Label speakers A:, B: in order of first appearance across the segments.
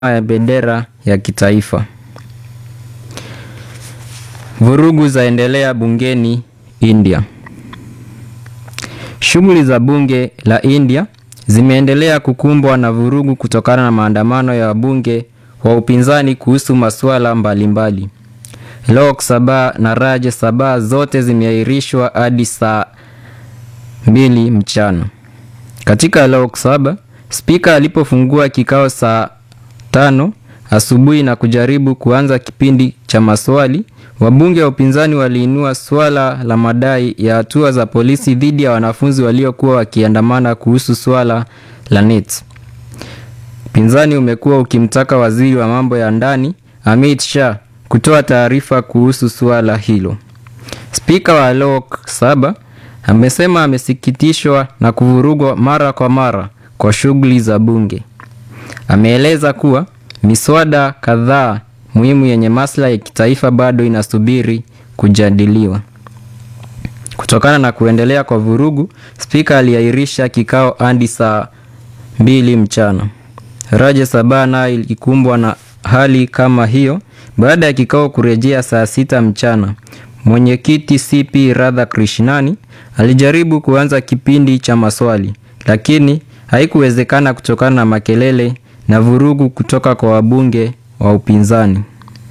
A: ya bendera ya kitaifa. Vurugu zaendelea bungeni India. Shughuli za bunge la India zimeendelea kukumbwa na vurugu kutokana na maandamano ya wabunge wa upinzani kuhusu masuala mbalimbali. Lok Sabha na Rajya Sabha zote zimeahirishwa hadi saa mbili mchana. Katika Lok Sabha, spika alipofungua kikao saa tano asubuhi na kujaribu kuanza kipindi cha maswali, wabunge wa upinzani waliinua swala la madai ya hatua za polisi dhidi ya wanafunzi waliokuwa wakiandamana kuhusu swala la NET. Upinzani umekuwa ukimtaka waziri wa mambo ya ndani Amit Shah kutoa taarifa kuhusu suala hilo. Spika wa Lok Sabha amesema amesikitishwa na kuvurugwa mara kwa mara kwa shughuli za bunge. Ameeleza kuwa miswada kadhaa muhimu yenye maslahi ya kitaifa bado inasubiri kujadiliwa. Kutokana na kuendelea kwa vurugu, spika aliahirisha kikao hadi saa mbili mchana. Rajya Sabha nayo ilikumbwa na hali kama hiyo baada ya kikao kurejea saa sita mchana. Mwenyekiti CP Radhakrishnani alijaribu kuanza kipindi cha maswali, lakini haikuwezekana kutokana na makelele na vurugu kutoka kwa wabunge wa upinzani.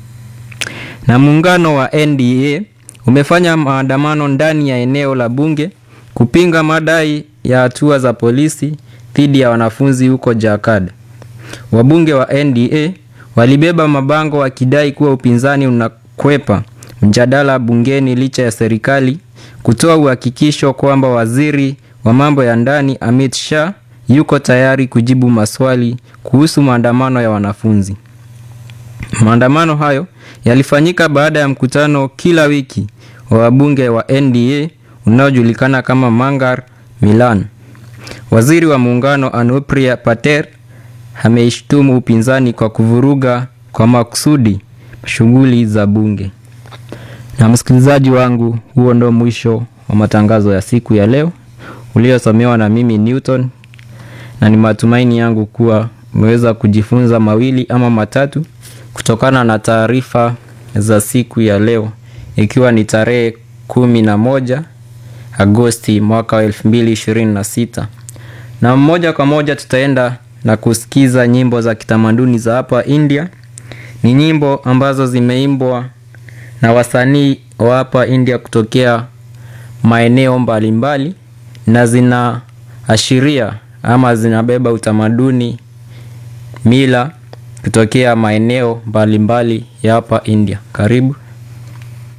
A: Na muungano wa NDA umefanya maandamano ndani ya eneo la bunge kupinga madai ya hatua za polisi dhidi ya wanafunzi huko Jharkhand. Wabunge wa NDA walibeba mabango wakidai kuwa upinzani unakwepa mjadala bungeni licha ya serikali kutoa uhakikisho kwamba waziri wa mambo ya ndani Amit Shah yuko tayari kujibu maswali kuhusu maandamano ya wanafunzi. Maandamano hayo yalifanyika baada ya mkutano kila wiki wa wabunge wa NDA unaojulikana kama Mangar Milan. Waziri wa muungano Anupriya Patel ameishtumu upinzani kwa kuvuruga kwa makusudi shughuli za bunge. Na msikilizaji wangu, huo ndo mwisho wa matangazo ya siku ya leo uliosomewa na mimi Newton, na ni matumaini yangu kuwa umeweza kujifunza mawili ama matatu kutokana na taarifa za siku ya leo, ikiwa ni tarehe kumi na moja Agosti mwaka wa elfu mbili ishirini na sita na moja kwa moja tutaenda na kusikiza nyimbo za kitamaduni za hapa India. Ni nyimbo ambazo zimeimbwa na wasanii wa hapa India kutokea maeneo mbalimbali na zinaashiria ama zinabeba utamaduni, mila kutokea maeneo mbalimbali ya hapa India. Karibu.